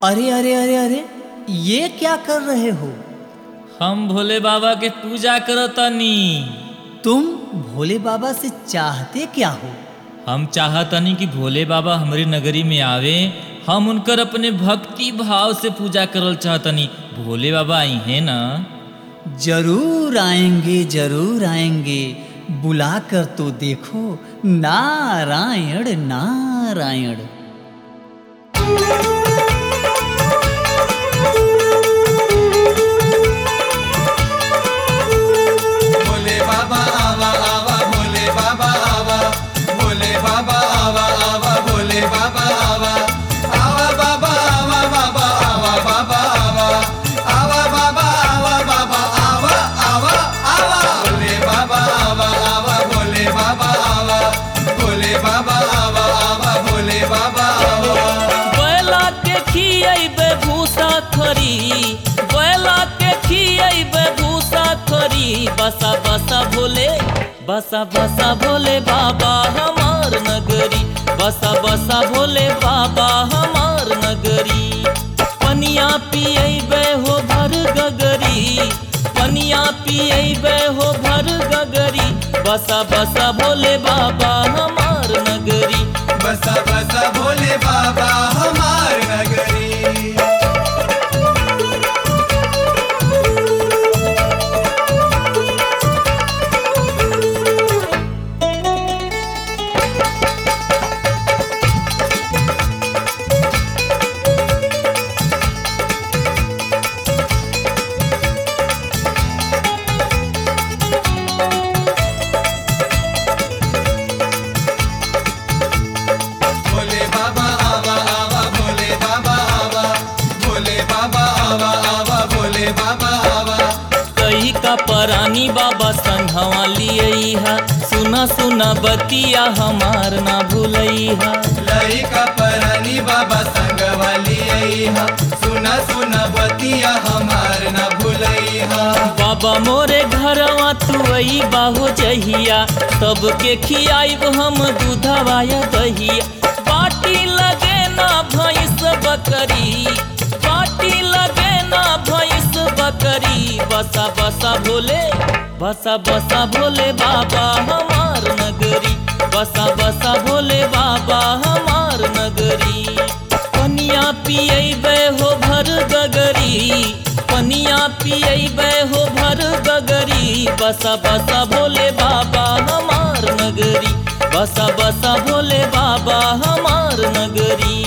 अरे अरे अरे अरे ये क्या कर रहे हो हम भोले बाबा के पूजा करतनी तुम भोले बाबा से चाहते क्या हो हम चाहतनी कि भोले बाबा हमारी नगरी में आवे हम उनकर अपने भक्ति भाव से पूजा करल चाहतनी भोले बाबा आई हैं ना जरूर आएंगे जरूर आएंगे बुलाकर तो देखो नारायण नारायण भोले बाबा आवा आवा भोले बाबा आवा भोले बाबा आवा आवा भोले बाबा आवा आवा बाबा आवा बाबा आवा बाबा आवा आवा बाबा आवा बाबा आवा आवा आवा भोले बाबा आवा आवा भोले बाबा आवा भोले बाबा आवा आवा भोले बाबा आवा बैला के खियैबे भूसा खरी बैला के खियैबे भूसा खरी बसा बसा भोले बसा बसा भोले बाबा हमार नगरी बसा बसा भोले बाबा हमार नगरी पनिया पियैबे हो भर गगरी पनिया पियैबे हो भर गगरी बसा बसा भोले बाबा हमार नगरी बसा बसा भोले बाबा हमार नगरी भोले बाबा आवा आवा भोले बाबा आवा भोले बाबा आवा आवा भोले बाबा आवा कही का परानी बाबा संघवा लिया सुना सुना बतिया हमार ना भूलैहा लई का परनी बाबा संग वाली अइहा सुना सुना बतिया हमार न भूलैहा बाबा मोरे घरवा तू आई बाहो जहिया सबके खियाइब हम दूधवा या दहिया बाटी लगे ना भैंस बकरी बाटी लगे ना भैंस बकरी बसा बसा भोले बसा बसा भोले बाबा हमार नगरी बसा बसा भोले बाबा हमार नगरी पनिया पियैबे हो भर गगरी पनिया पियैबे हो भर गगरी बसा बसा भोले बाबा हमार नगरी बसा बसा भोले बाबा हमार नगरी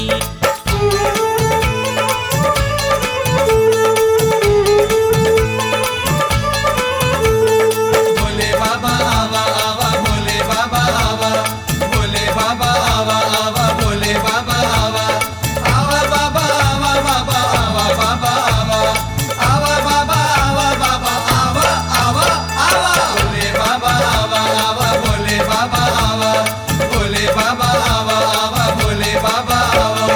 भोले बाबा आवा आवा भोले बाबा आवा भोले बाबा आवा आवा भोले बाबा आवा आवा बाबा आवा बाबा आवा बाबा आवा आवा बाबा आवा बाबा आवा आवा आवा भोले बाबा आवा आवा भोले बाबा आवा भोले बाबा आवा आवा भोले बाबा आवा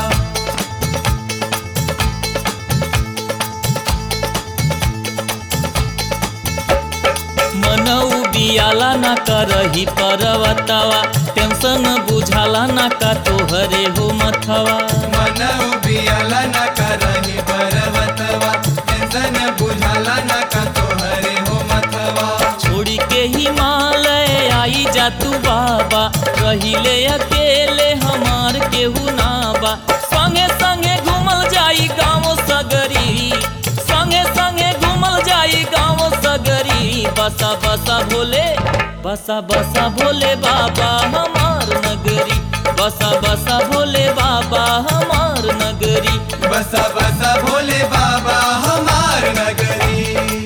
मनऊ बियाला ना करही परवतवा टेंशन बुझाला ना का तोहरे हो मथवा मन उबियाला न करही पर्वतवा टेंशन बुझाला न का तोहरे हो मतवा छोड़ी के हिमालय आई जा तू बाबा रहिले अकेले हमार केहू ना बा संगे संगे घूमल जाई गाँव सगरी संगे संगे घूमल जाई गाँव सगरी बसा बसा भोले बसा बसा भोले बाबा हमार नगरी बसा बसा भोले बाबा हमार नगरी बसा बसा भोले बाबा हमार नगरी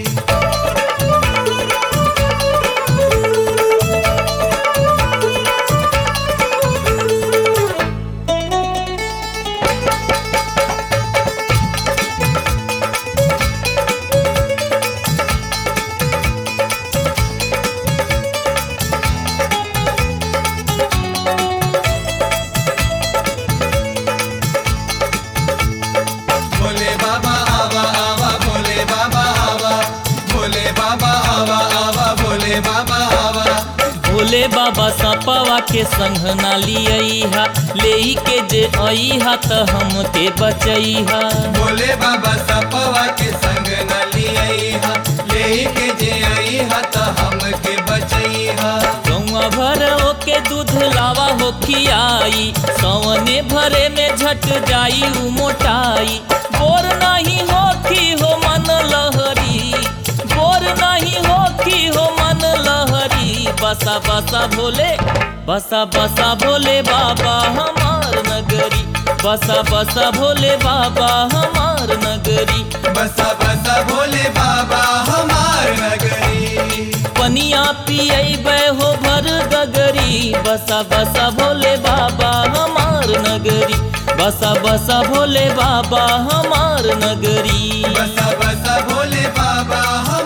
भोले बाबा आवा आवा भोले बाबा आवा भोले बाबा आवा आवा भोले बाबा आवा भोले बाबा सपवा के संग ना लिया ले के जे अइहा त हमके बचैहा भोले बाबा सपवा के संग न लिया ले के जे अइहा त हमके बचैहा गौआ भर ओके दूध लावा हो खियाई सवने भरे में झट जाई उ मोटाई बोर नहीं होखी हो मन लहरी बोर नहीं होखी हो मन लहरी बसा बसा भोले बसा बसा भोले बाबा हमार नगरी बसा बसा भोले बाबा हमार नगरी बसा बसा भोले बाबा हमार नगरी पनिया पियबै हो भर गगरी बसा बसा भोले बाबा हमार नगरी बसा बसा भोले बाबा हमार नगरी बसा बसा भोले बाबा